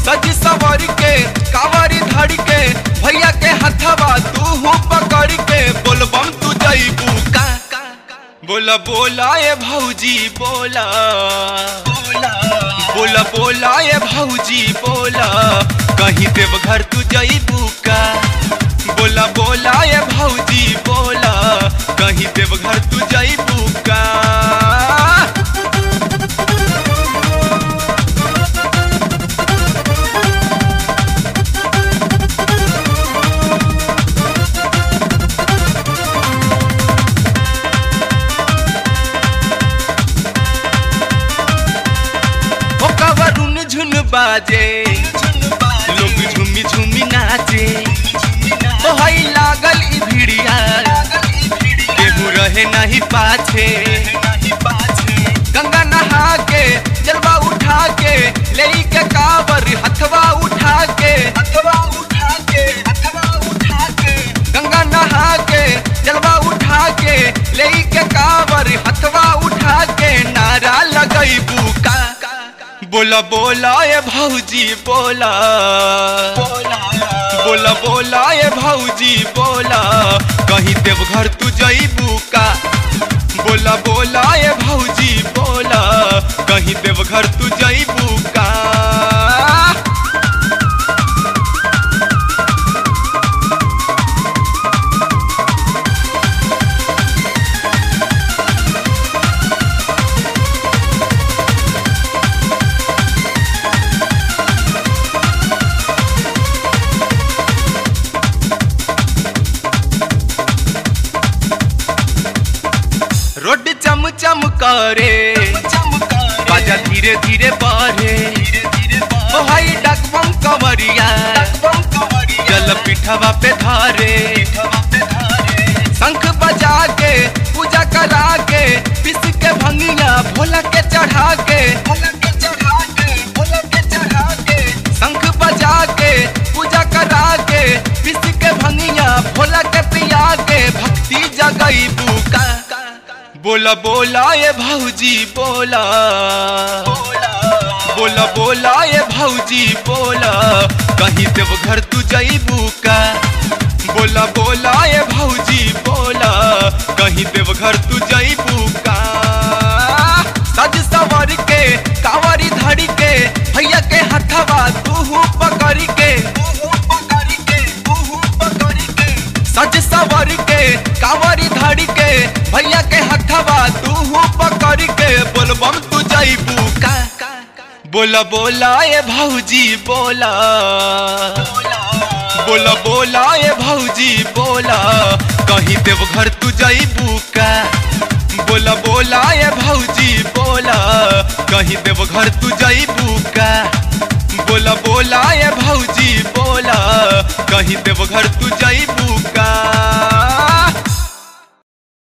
सज सवर के कावरी धड़ के भैया के हथवा तू पकड़ के बोलबम तू जईबू का बोला बोला ए भौजी बोला बोला बोला ए भौजी बोला कहीं देव घर तू जईबू का बोला बोला ए भौजी बोला कहीं देव घर तू जईबू का ओ कवरुन झुन बाजे लोग झुमी झुमी नाचे ओ हई लागल ई भिड़िया केहू रहे नहीं पाछे गंगा नहा के जलवा उठा के ले के कावर हथवा उठा के गंगा नहा के जलवा उठा के ले के कावर हथवा उठा के नारा लगैबू का बोला बोला ए भौजी बोला बोला बोला ए भौजी बोला कहीं देवघर तू जईबू का बोला बोला ए भौजी बोला कहीं देवघर तू जईबू का रोड चम चम करे बाजा धीरे धीरे बढ़े ओ हाई डकबम कवरिया जल पिठवा पे धारे शंख बजा के पूजा करा के पिस के भंगिया भोला के चढ़ा के शंख बजा के पूजा करा के पिस के भंगिया भोला के पिया के भक्ति जगई बुका बोला बोला ये भौजी बोला बोला बोला ये भौजी बोला कहीं देवघर तू जईबू का बोला बोला ये भौजी बोला कहीं देवघर तू जईबू का सज सवर के कावरी धड़ के भैया के हथवा तू पकड़ के सज सवर के कावरी धड़ के भैया के हथवा तू पकड़ के बोलबम तू जईबू का बोला बोला ए भौजी बोला बोला बोला ए भौजी बोला कहीं देवघर तू जईबू का बोला बोला ए भौजी बोला कहीं देवघर तू जईबू का बोला बोला ए भौजी बोला कहीं देवघर तू जईबू का